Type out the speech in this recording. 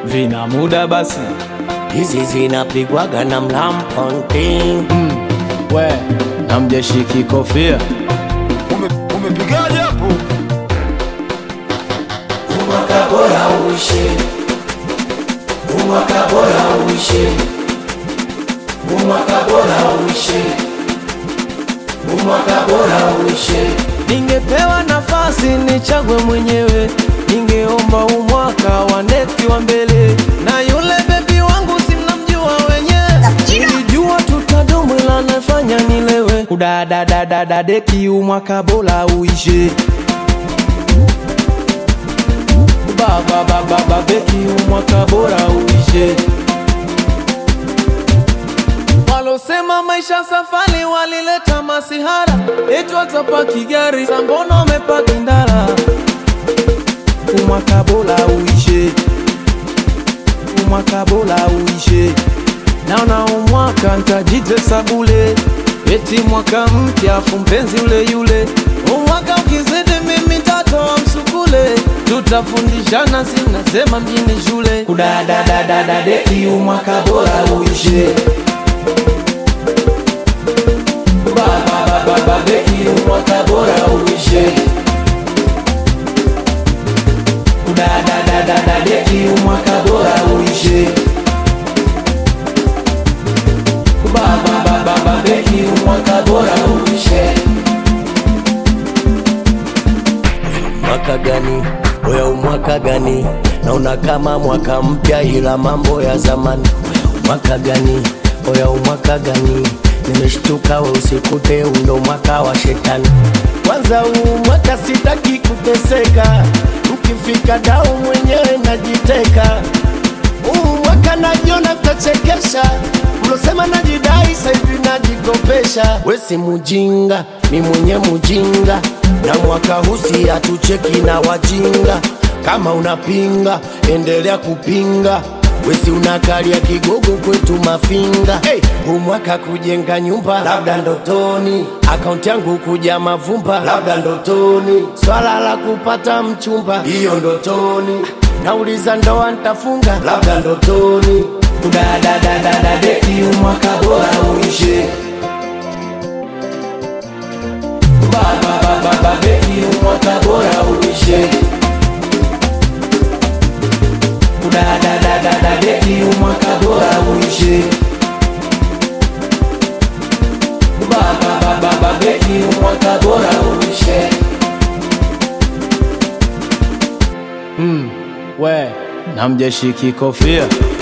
vina muda basi hizi zinapigwaga na mlamponting we namjeshiki kofia Ume- umepigaje hapo umwaka bora uishe umwaka bora uishe umwaka bora uishe umwaka bora uishe ningepewa nafasi nichagwe mwenyewe ningeomba umwaka wa neti wa mbele na yule bebi wangu simnamjua wenyewe nilijua tutadumu ila nafanya nilewe kudadadadadadeki umwaka bora uishe bababababeki umwaka bora uishe walosema maisha safari walileta masihara eti watapaki gari sambono wamepaki ndara umwaka bora uishe umwaka bora uishe naona umwaka ntajitesa bule eti mwaka mpya afu mpenzi ule yule umwaka ukizidi mimi tatoa msukule tutafundishana sinasema mjini shule kudadadadadadeki umwaka bora uishe bababababeki umwaka bora uishe kudadadadadadeki umwaka bora uishe bababababeki umwaka bora uishe mwaka gani oya umwaka gani naona kama mwaka mpya ila mambo ya zamani mwaka gani oya umwaka gani nimeshtuka we usikute undo mwaka wa shetani kwanza huu mwaka sitaki kuteseka mkifika dau mwenyewe najiteka huu mwaka najiona tachekesha mlosema najidai saivi najikopesha wesi mujinga mi mwenye mujinga na mwaka husi hatucheki na wajinga kama unapinga endelea kupinga wesi unakalia kigogo kwetu mafinga hey, huu mwaka kujenga nyumba labda ndotoni akaunti yangu kuja mavumba labda ndotoni swala la kupata mchumba hiyo ndotoni nauliza ndoa ntafunga labda ndotoni kudadadadadadeki umwaka bora uishe bababababeki umwaka bora uishe kudadadadadadeki umwaka bora uishe bababababeki umwaka bora uishe mm, we namjeshiki kofia